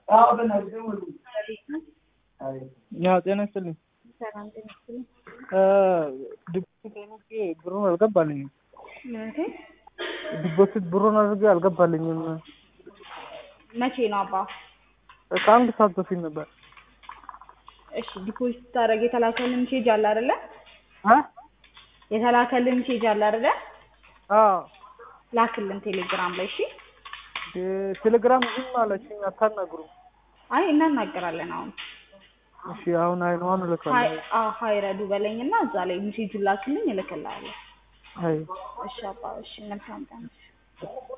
ያው ጤና ይስጥልኝ። ሰላም ጤና ይስጥልኝ። ዲፖዚት አድርጌ ብሩን አልገባልኝም። ምንቴ ዲፖዚት ብሩን አድርጌ አልገባልኝም። መቼ ነው አባ? ከአንድ ሰዓት በፊት ነበር። እሺ ዲፖዚት ስታደርግ የተላከልን ሜሴጅ አለ አይደለ? አ የተላከልን ሜሴጅ አለ አይደለ? አዎ ላክልን ቴሌግራም ላይ እሺ። ቴሌግራም ዝም አለችኝ፣ አታናግሩም። አይ እናናገራለን አሁን እሺ አሁን አይኗን ሀይ እልካለሁ። አዎ ሀይ ረዱ በለኝና እዛ ላይ ሜሴጁን ላክልኝ እልክልሃለሁ። አይ እሺ አባ እሺ መልካም ቀን።